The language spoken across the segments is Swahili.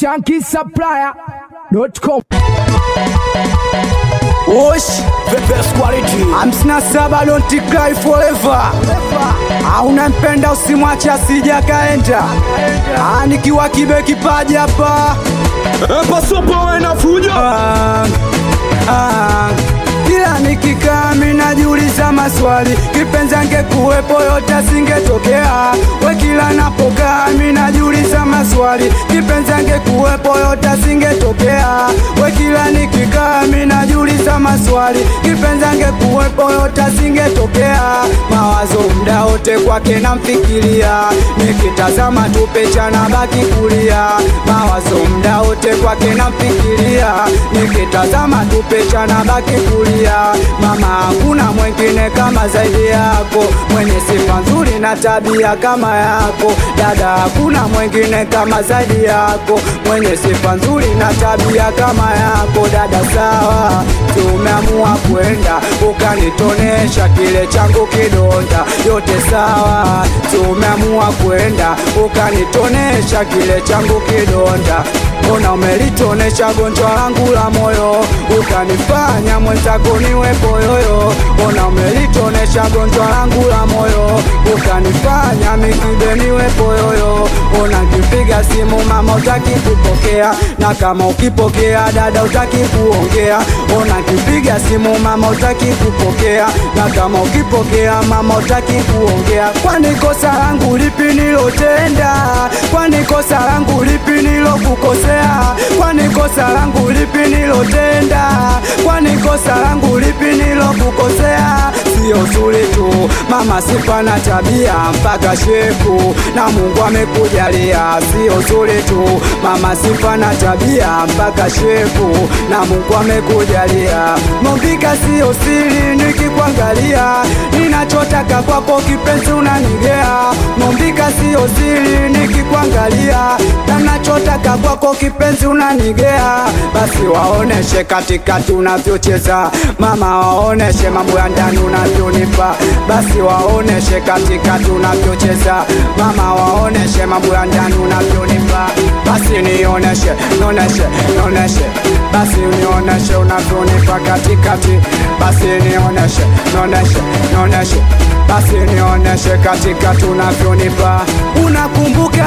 shankisupplier.com Osh, the best quality. Hamsina saba don't cry forever. Hauna mpenda usimwache asija kaenda. Ah, nikiwa kibe kipaji hapa. Pasopo we na fujo Ah, ah. Kila nikikaa mimi najiuliza maswali, kipenzi angekuwepo yote asingetokea. We kila napokaa mimi najiuliza maswali, kipenzi angekuwepo yote asingetokea. We kila nikikaa mimi najiuliza maswali, kipenzi angekuwepo yote asingetokea. Mawazo mda wote kwake namfikiria, nikitazama tu picha na baki kulia. Mawazo mda wote kwake namfikiria, nikitazama tu picha na baki kulia. Mama, hakuna mwingine kama zaidi yako, mwenye sifa nzuri na tabia kama yako. Dada, hakuna mwingine kama zaidi yako, mwenye sifa nzuri na tabia kama yako. Dada, sawa, tumeamua kwenda ukanitonesha kile changu kidonda. Yote sawa, tumeamua kwenda ukanitonesha kile changu kidonda. Mbona umelitonesha gonjwa langu la moyo, ukanifanya mwenzako niwe poyoyo. Mbona umelitonesha gonjwa langu la moyo, ukanifanya mikibe niwe poyoyo. Ona kipiga simu mama utaki kupokea, na kama ukipokea dada utaki kuongea. Ona kipiga simu mama utaki kupokea, na kama ukipokea mama utaki kuongea. Kwani kosa langu lipi nilotenda? Kwani kosa langu lipi nilokukosea? Kwani kosa langu lipi nilotenda? Kwani kosa langu lipi nilokukosea? Sio zuri tu mama, sifa na tabia mpaka shepu, na Mungu amekujalia. Sio zuri tu mama, sifa na tabia mpaka shepu, na Mungu amekujalia. Mombika sio siri, nikikuangalia ninachotaka kwako kipenzi unanigea. Mombika sio siri, nikikuangalia nachotaka kwako kipenzi unanigea. Basi waoneshe katikati unavyocheza mama, waoneshe mambo ya ndani unavyonipa. Basi waoneshe katikati unavyocheza mama, waoneshe mambo ya ndani unavyonipa. Basi nioneshe, nioneshe, nioneshe, basi nioneshe unavyonipa katikati. Basi nioneshe, nioneshe, nioneshe, basi nioneshe katikati unavyonipa. Unakumbuka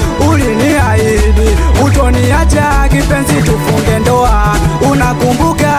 uliniahidi utoniacha kipenzi, tufunge ndoa. Unakumbuka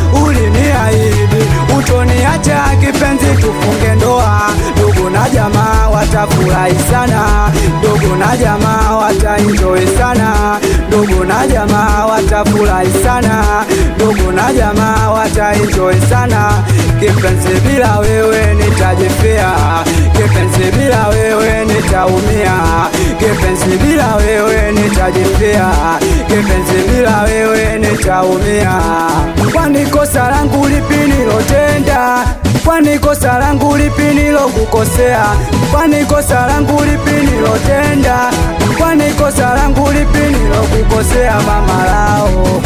uliniahidi utoniacha kipenzi, tufunge ndoa. Ndugu na jamaa watafurahi sana, ndugu na jamaa wataenjoy sana, ndugu na jamaa watafurahi sana, ndugu na jamaa wataenjoy sana. Kipenzi, bila wewe nitajifia, kipenzi, bila wewe nitaumia, kipenzi, bila wewe nitajifia, kipenzi, bila wewe nitaumia. Kwani kosa langu lipi nilotenda? Kwani kosa langu lipi nilokukosea? Kwani kosa langu lipi nilotenda? Kwani kosa langu lipi nilokukosea? Mama lao,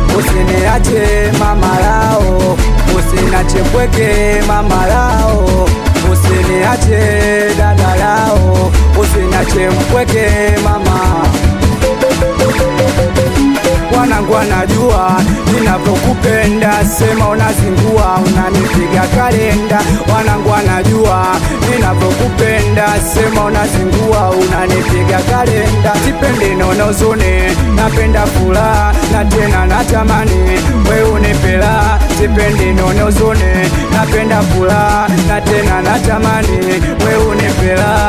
usiniache mama lao, usiniache mpweke mama lao, usiniache dada lao, usiniache mpweke mama wanangu wanajua ninavyokupenda, sema unazingua, unanipiga kalenda. Wanangu wanajua ninavyokupenda, sema unazingua, unanipiga kalenda. Sipendi nonozune, napenda furaha na tena natamani we unipela. Sipendi nonozune, napenda furaha na tena natamani we unipela.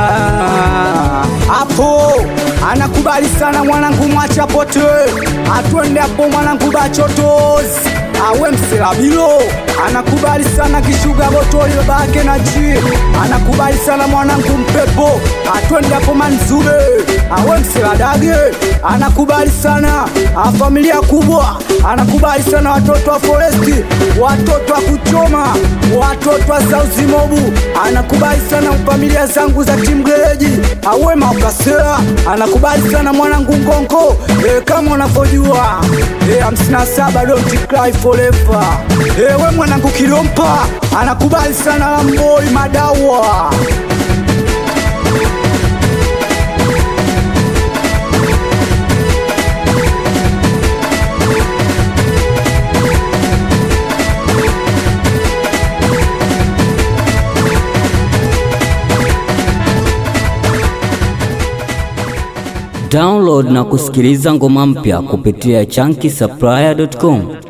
Hapo anakubali sana mwanangu, mwacha pote atwende hapo mwanangu bachotozi awe mselabilo anakubali sana kishuga botoli babake na ji anakubali sana mwanangu mpepo atwende hapo manzube awe mseladage anakubali sana a familia kubwa anakubali sana watoto wa foresti watoto wa kuchoma watoto wa sauzimobu anakubali sana familia zangu za timgereji awe maukasera anakubali sana mwanangu ngongo e, kama unavyojua e, hamsini na saba don't cry forever e, we mwanangu kilompa anakubali sana lamboi madawa Download na kusikiliza ngoma mpya kupitia chunky supplier.com.